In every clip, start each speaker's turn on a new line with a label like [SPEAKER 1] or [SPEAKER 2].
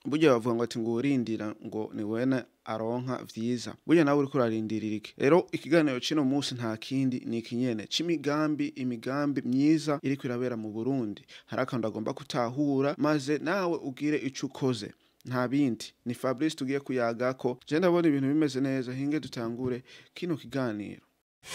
[SPEAKER 1] burya bavuga ngo ati ngo urindira ngo ni wene aronka vyiza burya nawe uriko urarindirira iki rero ikiganiro c'ino munsi nta kindi ni ikinyene c'imigambi imigambi myiza iriko irabera mu burundi hari akantu agomba gutahura maze nawe ugire ico ukoze nta bindi ni fabrice tugiye kuyagako je ndabona ibintu bimeze neza hinge dutangure kino kiganiro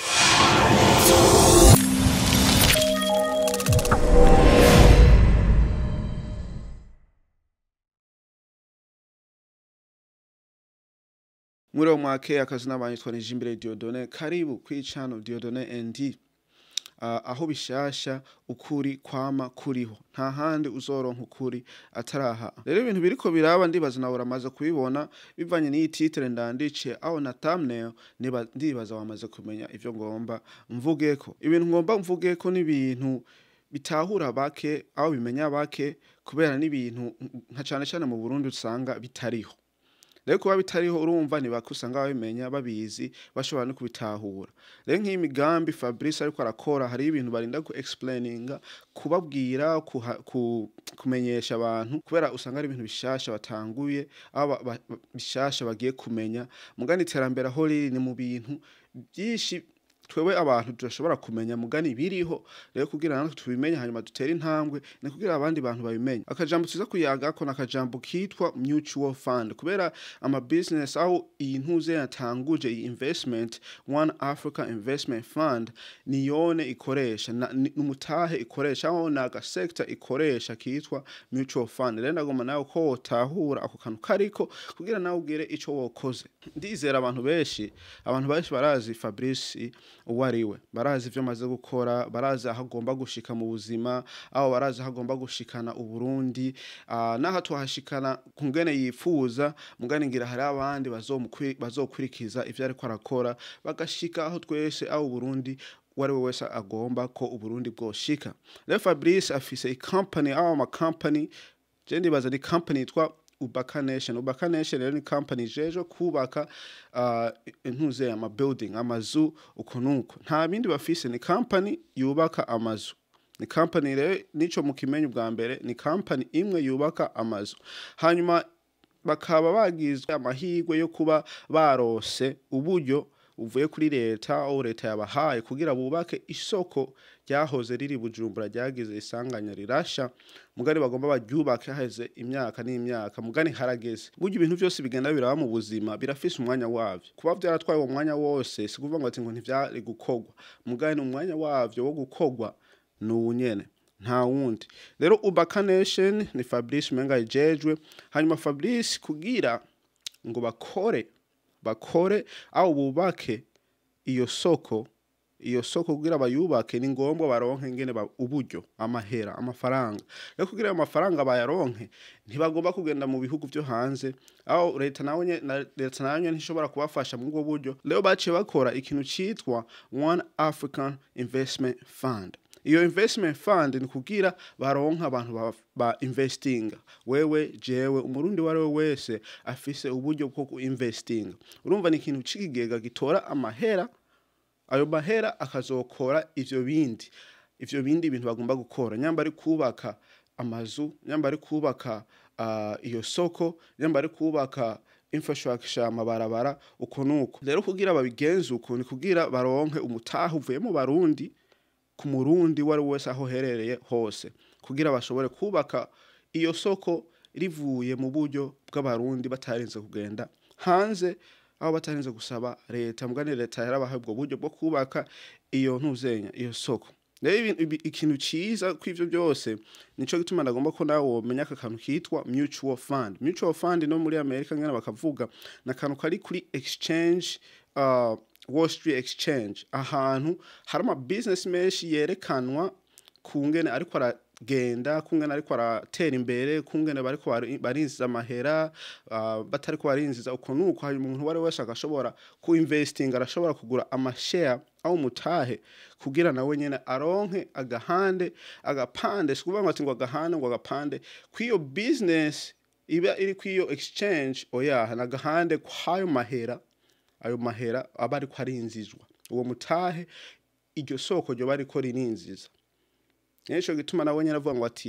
[SPEAKER 1] muri uwo mwake akazi n'abantu twanije imbere Diodone karibu kw'icano Diodone ND uh, aho bishasha ukuri kwama kuriho nta handi uzoronka ukuri ataraha rero ibintu biriko biraba ndibaza nawe uramaze kubibona bivanye n'iyi titre ndandice aho na thumbnail niba ndibaza wamaze kumenya ivyo ngomba mvugeko ibintu ngomba mvugeko n'ibintu bitahura bake aho bimenya bake kubera n'ibintu nka cane cane mu Burundi usanga bitariho rero kuba bitariho urumva ntibaka usanga babimenya babizi bashobora no kubitahura rero nk'iyi migambi fabrice ariko arakora hari ibintu barinda ku explaininga kubabwira kuha- ku- kumenyesha abantu kubera usanga ari ibintu bishasha batanguye aho ba- ba- ba- bishasha bagiye kumenya mugani iterambere aho riri ni mu bintu byinshi twewe abantu tudashobora kumenya mugani biriho rero kugira natwe tubimenye hanyuma dutere intambwe ni kugira abandi bantu babimenye akajambo tuza kuyagako ni akajambo kitwa mutual fund kubera ama business aho iyi ntuze yatanguje iyi investment one africa investment fund niyone ikoresha na- ni umutahe ikoresha aho ni agasekta ikoresha kitwa mutual fund rero ndagomba nawe ko wotahura ako kantu kariko kugira nawe ugire ico wokoze ndizera abantu benshi abantu benshi barazi fabrice uwo ari we barazi ivyo amaze gukora barazi aho agomba gushika mu buzima aho barazi aho agomba gushikana uburundi uh, naho tuhashikana ku ngene yifuza mugani ngira hari abandi bazomukwi- bazokurikiza ivyo ariko arakora bagashika aho twese aho uburundi uwo ari we wese agomba ko uburundi bwoshika rero fabrice afise icompany aho amacompany je ndibaza ni company yitwa ubaka nation ubaka nation rero ni company jeje kubaka uh, intuze ama building amazu uko nuko nta bindi bafise ni company yubaka amazu ni company rero nico mukimenya ubwa mbere ni company imwe yubaka amazu hanyuma bakaba bagizwe amahirwe yo kuba barose uburyo uvuye kuri leta aho leta yabahaye kugira bubake isoko ryahoze riri bujumbura ryagize isanganya rirasha mugani bagomba baryubake haheze imyaka n'imyaka mugani harageze burya ibintu byose bigenda biraba mu buzima birafise umwanya wavyo kuba vyaratwaye uwo mwanya wose si kuvuga ngo ati ngo ntivyari gukorwa mugani umwanya wavyo wo gukorwa ni uwu nyene nta wundi rero ubaka nation ni fabrice umenga yejejwe hanyuma fabrice kugira ngo bakore bakore aho bubake iyo soko iyo soko kugira bayubake ni ngombwa baronke ngene ba- uburyo amahera amafaranga rero kugira ayo mafaranga bayaronke ntibagomba kugenda mu bihugu vyo hanze aho leta nawe nye- na- leta nayo nyene ntishobora kubafasha muri ubwo buryo rero baciye bakora ikintu citwa one african investment fund iyo investment fund ni kugira baronka abantu ba, ba investinga wewe jewe umurundi wari we wese afise uburyo bwo kuinvestinga urumva ni ikintu c'ikigega gitora amahera ayo mahera akazokora ivyo bindi ivyo bindi bintu bagomba gukora nyamba ari kubaka amazu nyamba ari kubaka uh, iyo soko nyamba ari kubaka infrastructure amabarabara uko nuko rero kugira babigenze uko ni kugira baronke umutahe uvuye mu barundi ku murundi uwo ari we wese aho herereye hose kugira bashobore kubaka iyo soko rivuye mu buryo bw'abarundi batarinze kugenda hanze aho batarinze gusaba leta mugani leta yarabahaye ubwo buryo bwo kubaka iyo ntuzenya iyo soko rero ibintu- ibi- ikintu ciza kw'ivyo byose nico gituma ndagomba ko nawe womenya aka kantu kitwa mutual fund mutual fund no muri amerika ngene bakavuga ni akantu kari kuri exchange uh, wall street exchange ahantu hari ama business menshi yerekanwa kungene ariko aragenda kungene ariko aratera imbere kungene bariko bari- barinjiza amahera uh, batariko barinjiza uko nuko hanyuma umuntu uwo ari we wese agashobora ku investing arashobora kugura amashare aho umutahe kugira nawe nyene aronke agahande agapande si kuvuga ngo ati ngo agahande ngo agapande kw'iyo business iba iri kw'iyo exchange oya ni agahande kw'ayo mahera ayo mahera aba ariko arinzizwa uwo mutahe iryo soko ryo bariko ririnziza nico gituma nawe nyene avuga ngo ati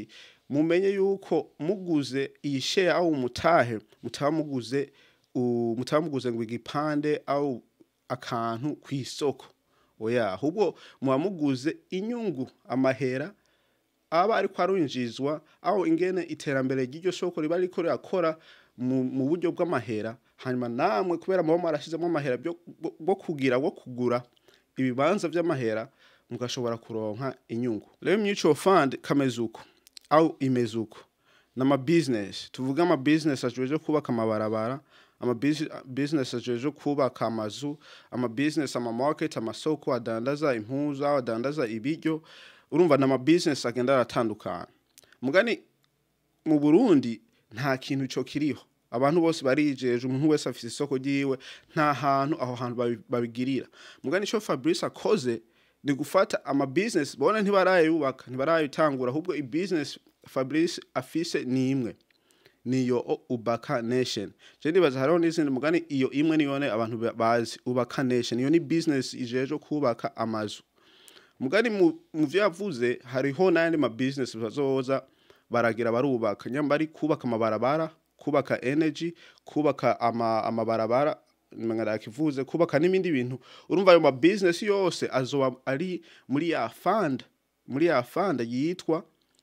[SPEAKER 1] mumenye yuko muguze iyi share au umutahe mutaba muguze u- mutaba muguze ngo igipande au akantu ku isoko oya ahubwo muba muguze inyungu amahera aba ariko arunjizwa aho ingene iterambere ry'iryo soko riba riko rirakora mu, mu buryo bw'amahera hanyuma namwe kubera muba marashizemo amahera byo bwo- bwo kugira bwo kugura ibibanza vy'amahera mugashobora kuronka inyungu rero mutual fund kameze uko au imeze uko n'ama business tuvuga ama business ajejwe kubaka amabarabara ama busi- business ajejwe kubaka amazu ama business ama market amasoko adandaza impuzu aho adandaza ibiryo urumva n'ama business agenda aratandukana mugani mu Burundi nta kintu ico kiriho abantu bose barijeje umuntu wese afise isoko ryiwe nta hantu aho hantu babi- babigirira mugani ico Fabrice akoze ni gufata ama business bona ntibarayubaka ntibarayitangura ahubwo i business Fabrice afise ni imwe niyo o- ubaka nation je ndibaza hariho n'izindi mugani iyo imwe niyone abantu ba- bazi ubaka nation iyo ni business ijeje kubaka amazu mugani mu mu vyo yavuze hariho n'ayandi ma business bazoza baragira barubaka nyamba ari kubaka amabarabara kubaka energy kubaka ama, amabarabara kivuze kubaka n'ibindi bintu urumva ayo ma business yose azoba ari muri ya fund muri ya fund yitwa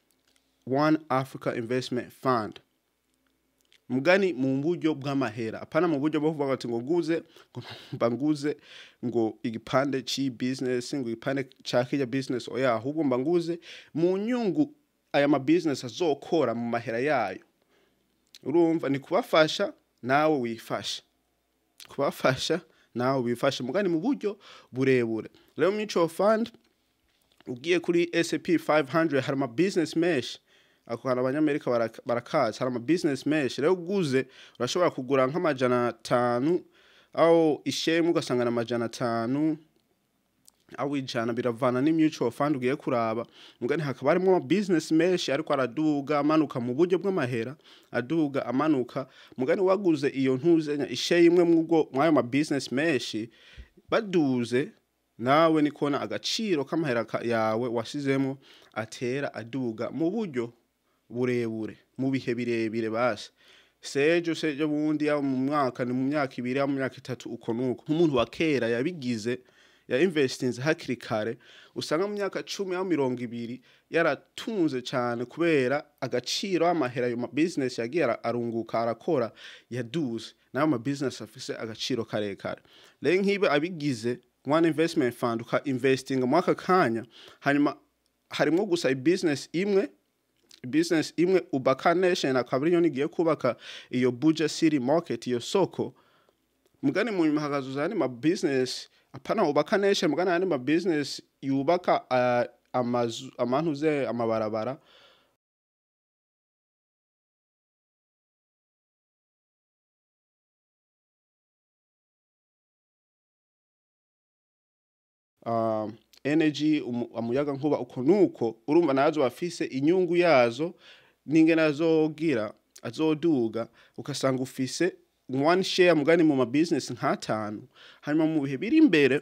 [SPEAKER 1] One Africa Investment Fund mugani mu buryo bw'amahera apana mu buryo bwo kuvuga ati ngo guze ngo mba nguze ngo igipande ci business ngo igipande ca kirya business oya ahubwo mba nguze mu nyungu aya ma business azokora mu mahera yayo urumva ni kubafasha nawe wifasha kubafasha nawe wifashe mugani mu buryo burebure rero mutual fund ugiye kuri S&P 500 hari ama business mesh ako hantu abanyamerika baraka- barakazi hari ama business mesh rero uguze urashobora kugura nk'amajana atanu aho ishemu ugasanga na amajana atanu aho ijana biravana ni mutual fund ugiye kuraba mugani hakaba harimo ama business mesh ariko araduga amanuka mu buryo bw'amahera aduga amanuka mugani waguze iyo ntuzenya ishe imwe mw'ubwo mwayo ma business mesh baduze nawe ni kubona agaciro k'amahera ka- yawe wasizemo atera aduga mu buryo burebure mu bihe birebire basi sejo sejo bundi yaba mu mwaka ni mu myaka ibiri yaba mu myaka itatu uko nuko nk'umuntu wa kera yabigize ya investinze hakiri kare usanga mu myaka cumi aho mirongo ibiri yaratunze cyane kubera agaciro amahera ayo ma business yagiye ara- arunguka arakora yaduze nayo ma business afise agaciro karekare rero nk'ibe abigize one investment fund uka investinga mu aka kanya hanyuma harimo gusa i business imwe business imwe ubaka nation akaba ariyo nigiye kubaka iyo buja city market iyo soko mugani mu nyuma hakazuza ayandi ma business apana ubaka nation mugani ayandi ma business yubaka uh, amazu amantuze amabarabara uh, energy umu- umuyaga nkuba uko nuko urumva nazo bafise inyungu yazo n'ingene azogira azoduga ukasanga ufise one share mugani mu ma business nk'atanu hanyuma mu bihe biri imbere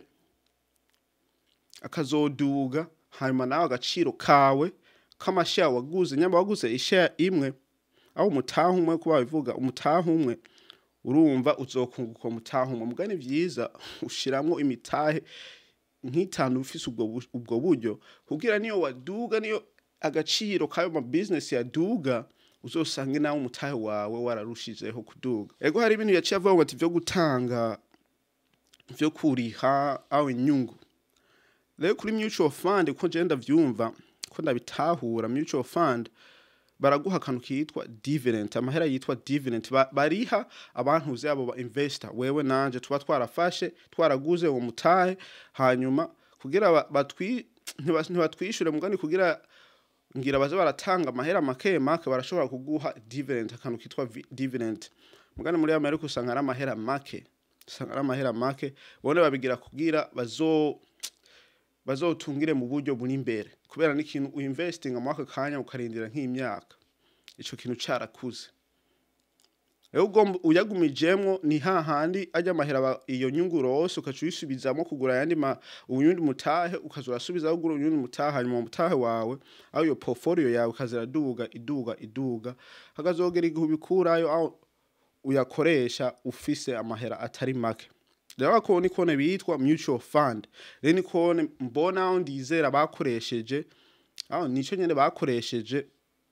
[SPEAKER 1] akazoduga hanyuma nawe agaciro kawe k'amashare waguze nyamba waguze ishare imwe aho umutaha umwe kuba bivuga umutaha umwe urumva uzokunguka umutaha umwe mugani vyiza ushiramwo imitahe nk'itanu ufise ubwo bu- ubwo buryo kugira niyo waduga niyo agaciro kayo ma business yaduga uzosange nawe umutahe wawe wararushijeho kuduga ego hari ibintu yaciye avuga ngo ati vyo gutanga vyo kuriha aho inyungu rero kuri mutual fund ko je ndavyumva ko ndabitahura mutual fund baraguha akantu kitwa dividend amahera yitwa dividend Ba- bariha abantu zabo ba investor wewe nanje tuba twarafashe twaraguze uwo mutahe hanyuma kugira ba- batwi ntiba- ntibatwishure mugani kugira ngira baze baratanga amahera make make barashobora kuguha dividend akantu kitwa vi- dividend mugani muri Amerika usanga ari amahera make usanga ari amahera make bone babigira kugira bazo bazotungire mu buryo buri imbere kubera n'ikintu uinvestinga mu aka kanya ukarindira nk'imyaka ico kintu carakuze rero ugomba uyagumijemwo ni hahandi ajya amahera aba- iyo nyungu rose ukaca uyisubizamo kugura ayandi ma uyundi mutahe ukaza urasubizaho ugura uyundi mutahe hanyuma umutahe wawe aho iyo portfolio yawe ikazira duga iduga iduga hakazogera igihe ubikurayo aho uyakoresha ufise amahera atari make rero ako ni kone bitwa mutual fund rero ni kone mbona aho ndizera bakoresheje aho nico nyene bakoresheje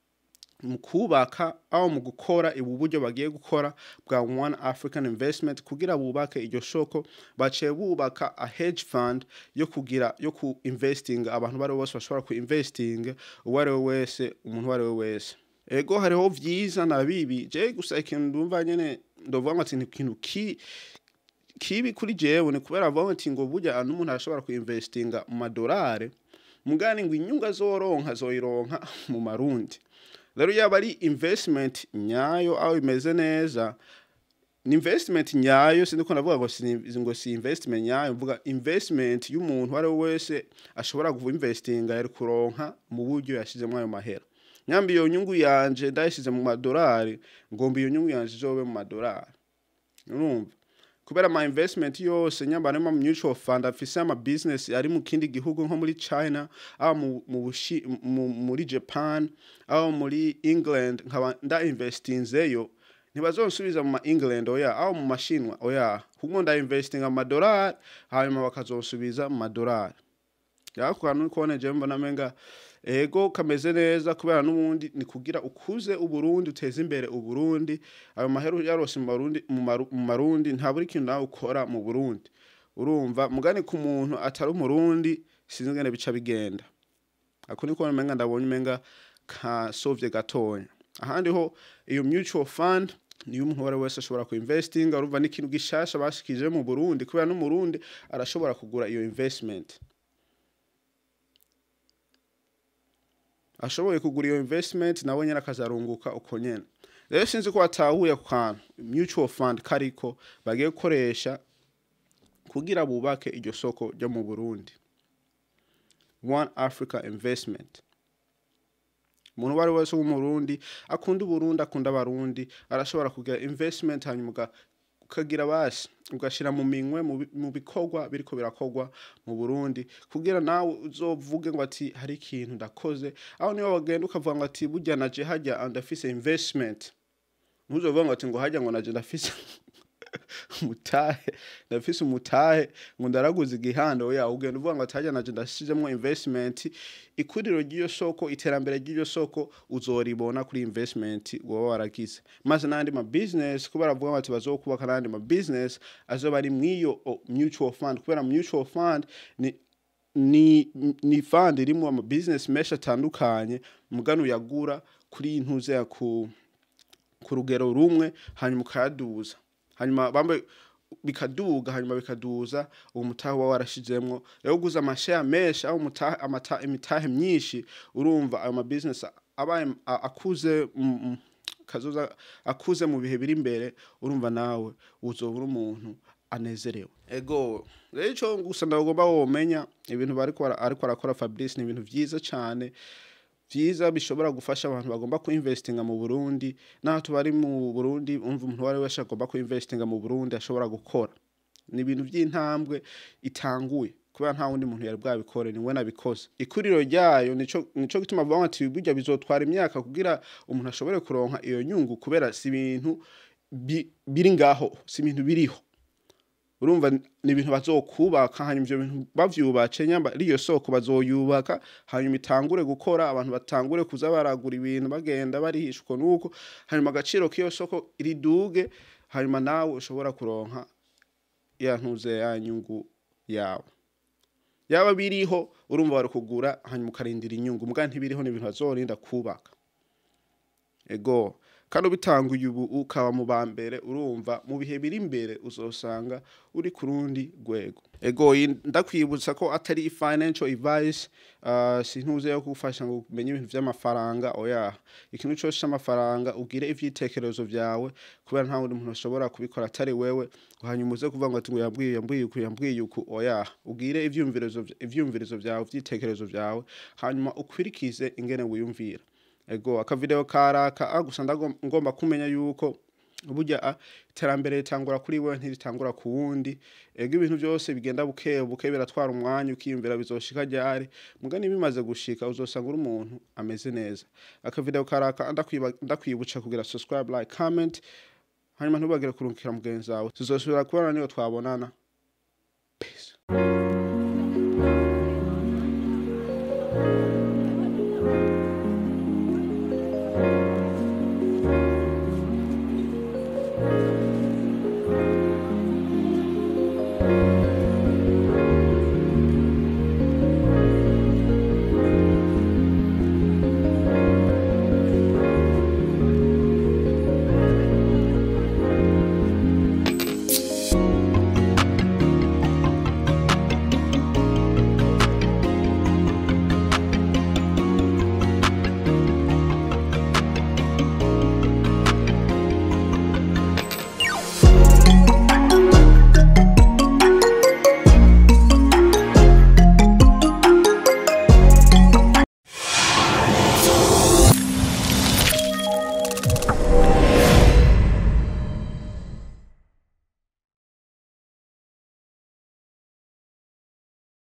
[SPEAKER 1] mu kubaka aho mu gukora ubu buryo bagiye gukora bwa one african investment kugira bubake iryo soko baciye bubaka a hedge fund yo kugira yo ku investing abantu bari bose bashobora ku investing uwo ari we wese umuntu uwo ari we wese ego hariho vyiza na bibi je gusa ikintu ndumva nyene ndovuga ngo ati ni ikintu ki kibi kuri jewe ni kubera avuga ati ngo burya n'umuntu arashobora kuinvestinga mu madolari mugani ngo inyungu azoronka azoyironka mu marundi rero yaba ari investment nyayo aho imeze neza ni investment nyayo sindiko ndavuga ngo si ngo si investment nyayo mvuga investment y'umuntu uwo ari we wese ashobora kuva investinga yari kuronka mu buryo yashizemo ayo mahera nyambi iyo nyungu yanje ndayishize mu madolari ngomba iyo nyungu yanje izobe mu madolari urumva kubera ama investment yose nyamba nema mutual fund afise ama business ari mu kindi gihugu nko muri China aho mu, mu, Bushi- mu, muri Japan aho muri England nkaba nda investinzeyo ntibazonsubiza mu ma England oya aho mu mashinwa oya kuko nda investing amadolari hanyuma bakazonsubiza mu madolari yako kantu kone je mbona menga ego kameze neza kubera n'ubundi ni kugira ukuze uburundi uteze imbere uburundi ayo maheru yarose mu Barundi- mu Maru- mu marundi nta buri kintu nawe ukora mu burundi urumva mugani ku muntu atari umurundi sinzi ngene bica bigenda ako niko menga ndabonye menga ka sovye gatonya ahandi ho iyo mutual fund niyo umuntu uwo ari we wese ashobora ku investing urumva n'ikintu gishasha bashikije mu burundi kubera n'umurundi arashobora kugura iyo investment ashoboye kugura iyo investment nawe nyine akazarunguka uko nyene rero sinzi ko watahuye ku kantu mutual fund kariko bagiye gukoresha kugira bubake iryo soko ryo mu burundi one africa investment umuntu uwo ari we wese w'umurundi akunda uburundi akunda abarundi arashobora kugira investment hanyuma uga- ukagira basi ugashyira mu minwe mu bi- mu bikorwa biriko birakorwa mu burundi kugira nawe uzovuge ngo ati hari ikintu ndakoze aho niyo wagenda ukavuga ngo ati burya naje hajya ndafise investment ntuzovuga ngo ati ngo hajya ngo naje ndafise umutahe ndafise umutahe ngo ndaraguze igihanda oya ugenda uvuga ngo ati hajya naje ndashizemwo investment ikuriro ry'iyo soko iterambere ry'iyo soko uzoribona kuri investment wowe waragize maze n'andi ma business kubera bavuga bati bazokubaka n'andi ma business azoba ari mw'iyo o, mutual fund kubera mutual fund ni ni ni fund irimo ama business menshi atandukanye mugano uyagura kuri intuze ya ku ku rugero rumwe hanyuma ukayaduza hanyuma bambaye bikaduga hanyuma bikaduza uwo mutahe uba warashizemwo rero uguze amashare menshi aho umutahe amata imitahe myinshi urumva ayo ma business abaye a- akuze mm, mm, kazoza akuze mu bihe biri imbere urumva nawe uzoba uri umuntu anezerewe ego rero ico gusa ndagomba womenya ibintu bariko bara- ariko arakora Fabrice ni ibintu vyiza cane vyiza bishobora gufasha abantu bagomba kuinvestinga mu Burundi naho tubari mu Burundi umva umuntu wari wese agomba kuinvestinga mu Burundi ashobora gukora ni ibintu vy'intambwe itanguye kubera nta wundi muntu yari bwabikore ni we nabikoze ikuriro ryayo nico nico gituma bavuga ati burya bizotwara imyaka kugira umuntu ashobore kuronka iyo nyungu kubera si ibintu bi- biri ngaho si ibintu biriho urumva ni ibintu bazokubaka hanyuma ivyo bintu bavyubatse nyamba riyo soko bazoyubaka hanyuma itangure gukora abantu batangure kuza baragura ibintu bagenda barihishwa nuko hanyuma agaciro k'iyo soko riduge hanyuma nawe ushobora kuronka ya ntuze ya nyungu yawe yaba biriho urumva bari kugura hanyuma ukarindira inyungu muga ntibiriho ni ibintu bazorinda kubaka ego kandi ubitanguye ubu ukaba mu ba mbere urumva mu bihe biri imbere uzosanga uri ku rundi rwego ego iyi ndakwibutsa ko atari financial advice uh, sintuze yo kugufasha ngo umenye ibintu vy'amafaranga oya ikintu cyose c'amafaranga ugire ivyitekerezo vyawe kubera nta wundi muntu ashobora kubikora atari wewe hanyuma uze kuvuga ngo ati ngo yambwiye yambwiye uku yambwiye uku oya ugire ivyumvirizo ivyumvirizo vyawe ivyitekerezo vyawe hanyuma ukwirikize ingene wiyumvira ego akavideo karaka ah gusa ndagom- ngomba kumenya yuko burya a iterambere ritangura kuri wewe ntiritangura ku wundi ego ibintu byose bigenda buke buke biratwara umwanya ukiyumvira bizoshika ryari mugani bimaze gushika uzosanga uri umuntu ameze neza akavideo karaka ndakwiba- ndakwibuca kugira subscribe like comment hanyuma ntubagire kurungikira mugenzi wawe tuzosubira kubona niyo twabonana peace